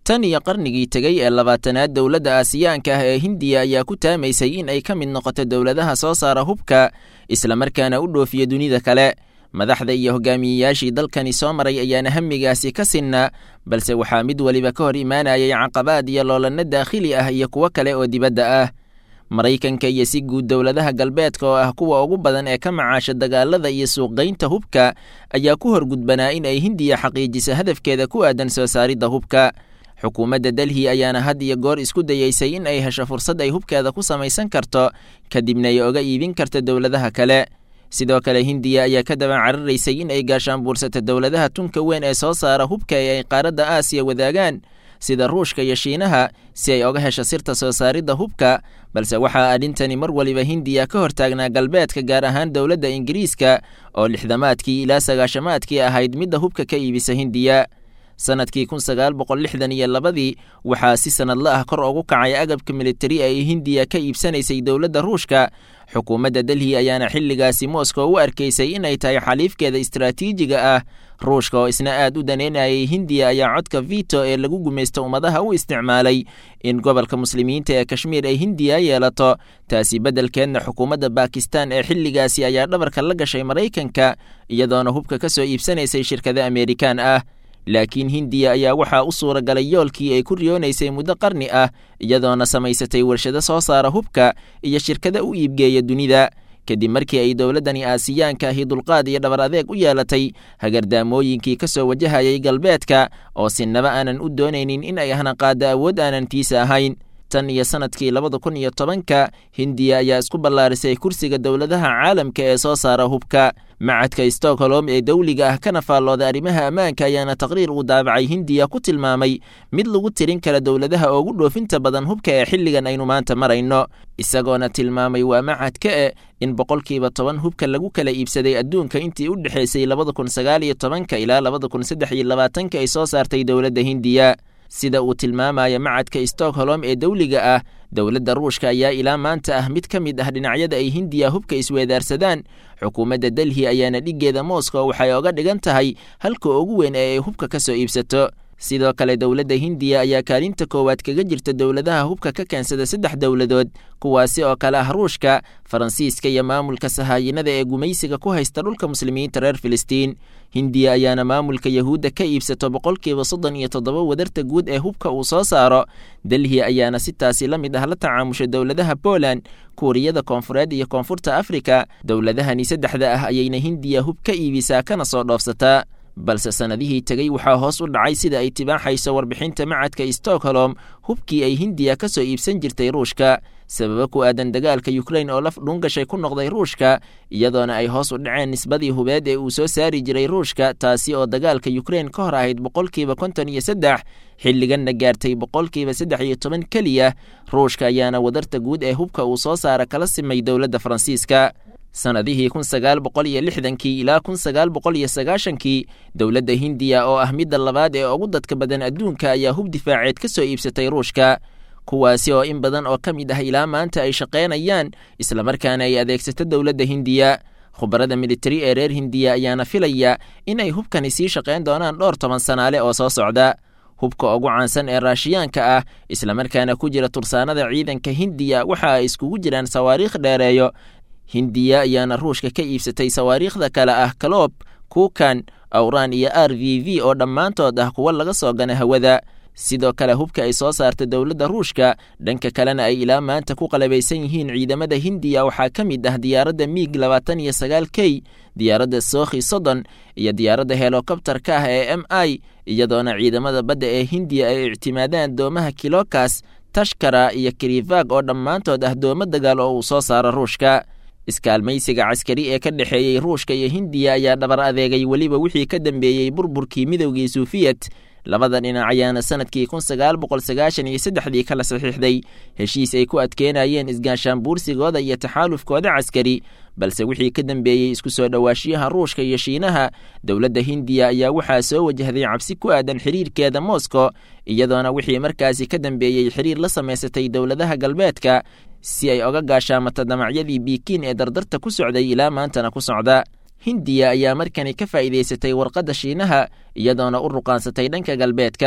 tan iyo qarnigii tegey ee labaatanaad dowladda aasiyaanka ah ee hindiya ayaa ku taamaysay in ay ka mid noqoto dowladaha soo saara hubka islamarkaana u dhoofiya dunida kale madaxda iyo hogaamiyeyaashii dalkani soo maray ayaana hamigaasi ka sinna balse waxaa mid weliba ka hor imaanayay caqabaad iyo loolanno daakhili ah iyo kuwo kale oo dibadda ah maraykanka iyo si guud dowladaha galbeedka oo ah kuwa ugu badan ee ka macaasha dagaalada iyo suuqgaynta hubka ayaa ku horgudbanaa in ay hindiya xaqiijiso hadafkeeda ku aadan soo saaridda hubka xukuumadda delhi ayaana had iyo goor isku dayeysay in ay hesho fursad ay hubkeeda ku samaysan karto kadibna ay oga iibin karta dowladaha kale sidoo kale hindiya ayaa ka daba cararaysay in ay gaashaanbuursato dowladaha tunka weyn ee soo saara hubka ee ay qaaradda aasiya wadaagaan sida ruushka iyo shiinaha si ay oga hesho sirta soo saaridda hubka balse waxaa arrintani mar waliba hindiya ka hortaagnaa galbeedka gaar ahaan dowladda ingiriiska oo lixdamaadkii ilaa sagaashamaadkii ahayd midda hubka ka iibisa hindiya sanadkii kun sagaal boqol lixdan iyo labadii waxaa si sanadla ah kor ugu kacay agabka militari ay hindiya ka iibsanaysay dowladda ruushka xukuumadda delhi ayaana xilligaasi moscow u arkaysay inay tahay xaliifkeeda istaraatiijiga ah ruushka oo isna aad u daneynayay hindiya ayaa codka vito ee lagu gumaysto ummadaha u isticmaalay in gobolka muslimiinta ee kashmiir ay hindiya yeelato taasi beddelkeedna xukuumadda bakistan ee xilligaasi ayaa dhabarka la gashay maraykanka iyadoona hubka ka soo iibsanaysay shirkado amerikaan ah laakiin hindiya ayaa waxaa u suura galay yoolkii ay ku riyoonaysay muddo qarni ah iyadoona samaysatay warshado soo saara hubka iyo shirkada u iibgeeya dunida kadib markii ay dowladdani aasiyaanka ahi dulqaad iyo dhabar adeeg u yeelatay hagardaamooyinkii ka soo wajahayay galbeedka oo sinaba aanan u doonaynin in ay hanaqaaddo awood aanan tiisa ahayn tan iyo sanadkii labada kun iyo tobanka hindiya ayaa isku ballaarisay kursiga dowladaha caalamka ee soo saara hubka macadka stockholm ee dowliga ah kana faallooda arrimaha ammaanka ayaana taqriir uu daabacay hindiya ku tilmaamay mid lagu tirin kara dowladaha ugu dhoofinta badan hubka ee xilligan aynu maanta marayno isagoona tilmaamay waa macadka e in boqolkiiba toban hubka lagu kala iibsaday adduunka intii u dhexaysay labada kun sagaal iyo tobanka ilaa labada kun saddex iyo labaatanka ay soo saartay dowladda hindiya sida uu tilmaamaya macadka stockholm ee dowliga ah dowladda ruushka ayaa ilaa maanta ah mid ka mid ah dhinacyada ay hindiya hubka isweedaarsadaan xukuumadda delhi ayaana dhiggeeda moscow waxay oga dhigan tahay halka ugu weyn ee ay hubka ka soo iibsato sidoo kale dowladda hindiya ayaa kaalinta koowaad kaga jirta dowladaha hubka ka keensada saddex dowladood kuwaasi oo kale ah ruushka faransiiska iyo maamulka sahaayinada ee gumaysiga ku haysta dhulka muslimiinta reer filistiin hindiya ayaana maamulka yahuudda ka iibsato boqolkiiba soddon iyo toddoba wadarta guud ee hubka uu soo saaro delhi ayaana si taasi la mid ah la tacaamusha dowladaha poland kuuriyada koonfureed iyo koonfurta afrika dowladahani saddexda ah ayayna hindiya hub ka iibisaa kana soo dhoofsataa balse sannadihii tegey waxaa hoos u dhacay sida ay tibaaxayso warbixinta macadka stockholm hubkii ay hindiya ka soo iibsan jirtay ruushka sababo ku aadan dagaalka yukrain oo laf dhuungashay ku noqday ruushka iyadoona ay hoos u dhaceen nisbadii hubeed ee uu soo saari jiray ruushka taasi oo dagaalka yukrain ka hor ahayd boqolkiiba konton iyo saddex xilliganna gaartay boqolkiiba saddex iyo toban keliya ruushka ayaana wadarta guud ee hubka uu soo saara kala simay dowladda faransiiska sannadihii kun sagaal boqol iyo lixdankii ilaa kun sagaal boqol iyo sagaashankii dowladda hindiya oo ah midda labaad ee ugu dadka badan adduunka ayaa hub difaaceed ka soo iibsatay ruushka kuwaasi oo in badan oo ka mid ah ilaa maanta ay shaqaynayaan islamarkaana ay adeegsato dowladda hindiya khubarada militari ee reer hindiya ayaana filaya in ay hubkani sii shaqayn doonaan dhowr toban sanaale oo soo socda hubka ugu caansan ee raashiyaanka ah islamarkaana ku jira tursaanada ciidanka hindiya waxa ay iskugu jiraan sawaariikh dheereeyo hindiya ayaana ruushka ka iibsatay sawaariikhda kale ah kaloob kuukan awraan iyo r v v oo dhammaantood ah kuwa laga soo gana hawada sidoo kale hubka ay soo saarta dowladda ruushka dhanka kalena ay ilaa maanta ku qalabaysan yihiin ciidamada hindiya waxaa ka mid ah diyaaradda miig labaatan iyo sagaal k diyaaradda sookhi soddon iyo diyaaradda helokobtarka ah ee m i iyadoona ciidamada badda ee hindiya ay ictimaadaan doomaha kilokas tashkara iyo kirivag oo dhammaantood ah doomo dagaal oo uu soo saaro ruushka iskaalmaysiga caskari ee ka dhexeeyey ruushka iyo hindiya ayaa dhabar adeegay weliba wixii ka dambeeyey burburkii midowgii suufiyet labada dhinac ayaana sanadkii kun sagaal boqol sagaashan iyo saddexdii kala saxiixday heshiis ay ku adkeynayeen isgaashaan buursigooda iyo taxaalufkooda caskari balse wixii ka dambeeyey isku soo dhowaashiyaha ruushka iyo shiinaha dowladda hindiya ayaa waxaa soo wajahday cabsi ku aadan xiriirkeeda moscow iyadoona wixii markaasi ka dambeeyey xiriir la samaysatay dowladaha galbeedka si ay oga gaashaamata damacyadii biikiin ee dardarta ku socday ilaa maantana ku socda hindiya ayaa markani ka faa'iidaysatay warqadda shiinaha iyadoona u ruqaansatay dhanka galbeedka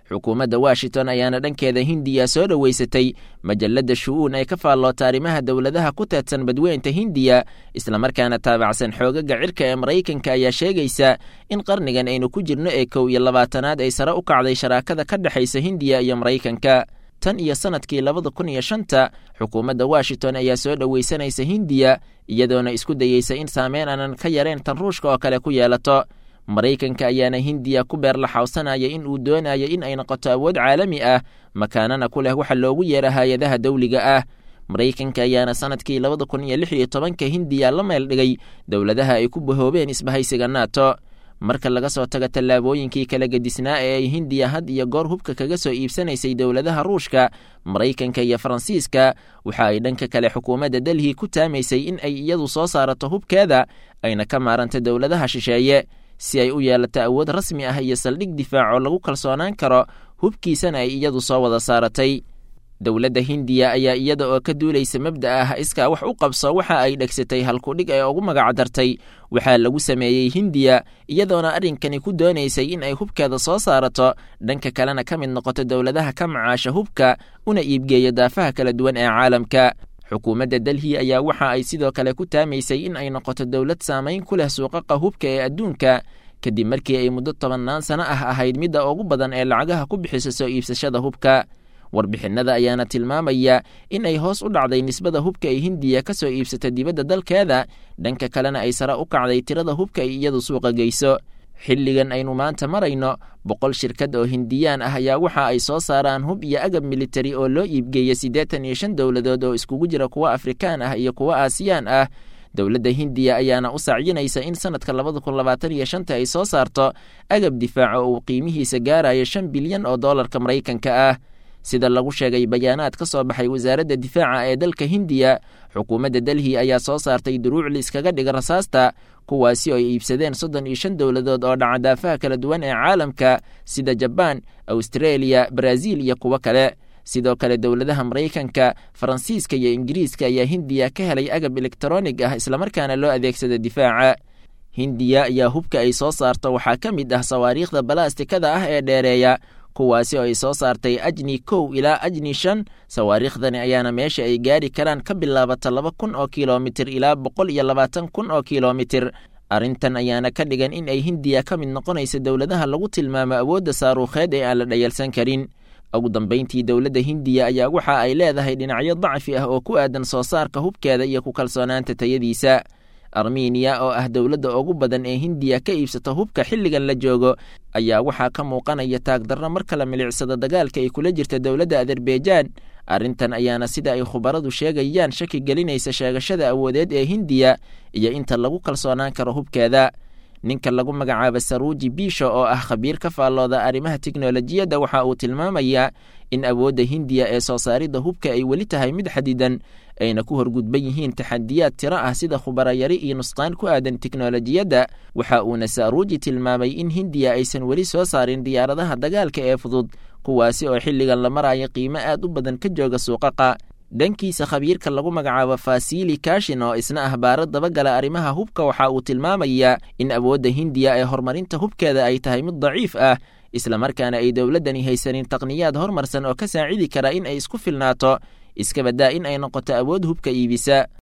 xukuumadda washington ayaana dhankeeda hindiya soo dhoweysatay majalladda shu-uun ee ka faalloota arrimaha dowladaha ku teedsan badweynta hindiya islamarkaana taabacsan xoogaga cirka ee maraykanka ayaa sheegaysa in qarnigan aynu ku jirno ee kow iyo labaatanaad ay sare u kacday sharaakada ka dhexaysa hindiya iyo maraykanka tan iyo sanadkii labada kun iyo shanta xukuumadda washington ayaa soo dhoweysanaysa hindiya iyadoona isku dayeysa in saameyn aanan ka yareen tan ruushka oo kale ku yeelato maraykanka ayaana hindiya ku beerlaxawsanaya in uu doonayo in ay noqoto awood caalami ah makaanana ku leh waxa loogu yeera hay-adaha dawliga ah maraykanka ayaana sanadkii labada kun iyo lix iyo tobanka hindiya la meel dhigay dowladaha ay ku bahoobeen isbahaysiga nato marka laga soo tago tallaabooyinkii kala gedisnaa ee ay hindiya had iyo goor hubka kaga soo iibsanaysay dowladaha ruushka maraykanka iyo faransiiska waxa ay dhanka kale xukuumadda delhi ku taamaysay in ay iyadu soo saarato hubkeeda ayna ka maaranta dowladaha shisheeye si ay u yeelato awood rasmi ah iyo saldhig difaac oo lagu kalsoonaan karo hubkiisana ay iyadu soo wada saaratay dowladda hindiya ayaa iyada oo ka duulaysa mabda ah iskaa wax u qabso waxa ay dhegsatay halkudhig ee ugu magacdartay waxaa lagu sameeyey hindiya iyadoona arrinkani ku doonaysay in ay hubkeeda soo saarato dhanka kalena ka mid noqoto dowladaha ka macaasha hubka una iibgeeya daafaha kala duwan ee caalamka xukuumadda delhi ayaa waxa ay sidoo kale ku taamaysay in ay noqoto dowlad saamayn ku leh suuqaqa hubka ee adduunka kadib markii ay muddo tobannaan sano ah ahayd midda ugu badan ee lacagaha ku bixiso soo iibsashada hubka warbixinada ayaana tilmaamaya in ay hoos u dhacday nisbada hubka ay hindiya ka soo iibsata dibadda dalkeeda dhanka kalena ay sare u kacday tirada hubka ay iyadu suuqa geyso xilligan aynu maanta marayno boqol shirkad oo hindiyaan ah ayaa waxa ay soo saaraan hub iyo agab militari oo loo iibgeeya siddeetan iyo shan dowladood oo iskugu jira kuwa afrikaan ah iyo kuwa aasiyaan ah dowladda hindiya ayaana u sacyinaysa in sanadka labada kun labaatan iyo shanta ay soo saarto agab difaaca oo uu qiimihiisa gaarayo shan bilyan oo doolarka maraykanka ah sida lagu sheegay bayaanaad ka soo baxay wasaaradda difaaca ee dalka hindiya xukuumadda delhi ayaa soo saartay duruuc liiskaga dhiga rasaasta kuwaasi oo ay iibsadeen soddon iyo shan dowladood oo dhaca daafaha kala duwan ee caalamka sida jabaan austareeliya baraaziil iyo kuwo kale sidoo kale dowladaha maraykanka faransiiska iyo ingiriiska ayaa hindiya ka helay agab elektronig ah islamarkaana loo adeegsada difaaca hindiya ayaa hubka ay soo saarto waxaa ka mid ah sawaariikhda balaastikada ah ee dheereeya kuwaasi oo ay soo saartay ajni kow ilaa ajni shan sawaariikhdani ayaana meesha ay gaari karaan ka bilaabata laba kun oo kilomitir ilaa boqol iyo labaatan kun oo kilomitir arrintan ayaana ka dhigan in ay hindiya ka mid noqonaysa dowladaha lagu tilmaamo awoodda saaruukheed ee aan la dhayalsan karin ugu dambayntii dowladda hindiya ayaa waxa ay leedahay dhinacyo dacfi ah oo ku aadan soo saarka hubkeeda iyo ku kalsoonaanta tayadiisa armeniya oo ah dowladda ugu badan ee hindiya ka iibsata hubka xilligan la joogo ayaa waxaa ka muuqanaya taagdarro marka la milicsado dagaalka ay kula jirta dowladda azerbaijan arrintan ayaana sida ay khubaradu sheegayaan shaki gelinaysa sheegashada awoodeed ee hindiya iyo inta lagu kalsoonaan karo hubkeeda ninka lagu magacaaba saruuji biisho oo ah khabiir ka faallooda arrimaha tiknolojiyadda waxa uu tilmaamayaa in awoodda hindiya ee soo saaridda hubka ay weli tahay mid xadidan ayna ku horgudban yihiin taxadiyaad tiro ah sida khubarayari iyo nusqaan ku aadan tiknolojiyadda waxa uuna saruuji tilmaamay in hindiya aysan weli soo saarin diyaaradaha dagaalka ee fudud kuwaasi oo xilligan la maraayo qiimo aad u badan ka jooga suuqaqa dhankiisa khabiirka lagu magacaabo fasili kashin oo isna ah baaro dabagala arrimaha hubka waxa uu tilmaamayaa in awoodda hindiya ee horumarinta hubkeeda ay tahay mid daciif ah islamarkaana ay dowladdani haysanin taqniyaad horumarsan oo ka saacidi kara in ay isku filnaato iska baddaa in ay noqoto awood hubka iibisa